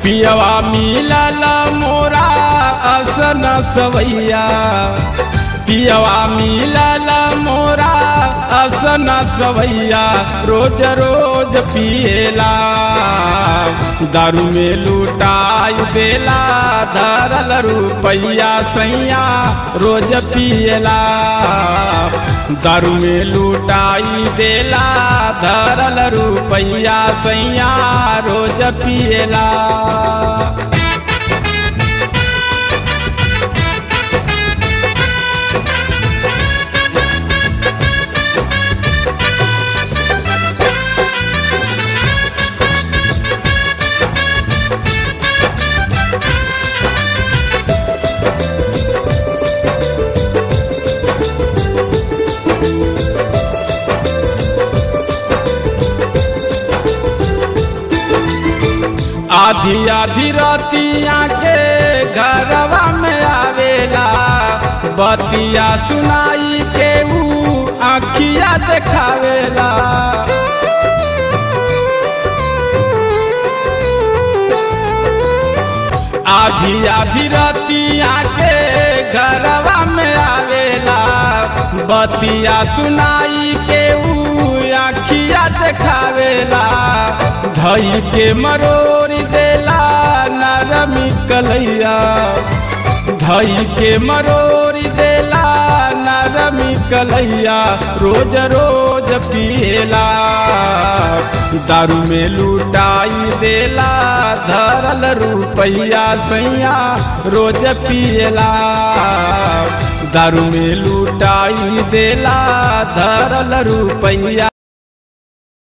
पियवा मिलल मोरा असन सवैया पियवा मिलल मोरा असन सवैया रोज रोज पिएला दारू में लुटाई देला धरल रुपैया सैया रोज पिएला दारू में लुटाई देला धरल रुपैया सैया रोज पिएला आधी आधी रतिया के घरवा में आवेला बतिया सुनाई के ऊ आखिया देखावेला आधी आधी रतिया के घरवा में आवेला बतिया सुनाई के ऊ आखिया देखावेला धई के मरोरी देला नरमी कलैया धई के मरोरी देला नरमी कलैया रोज रोज पिएला दारू में लुटाई देला धरल रुपैया सैया रोज पिएला दारू में लुटाई देला धरल रुपैया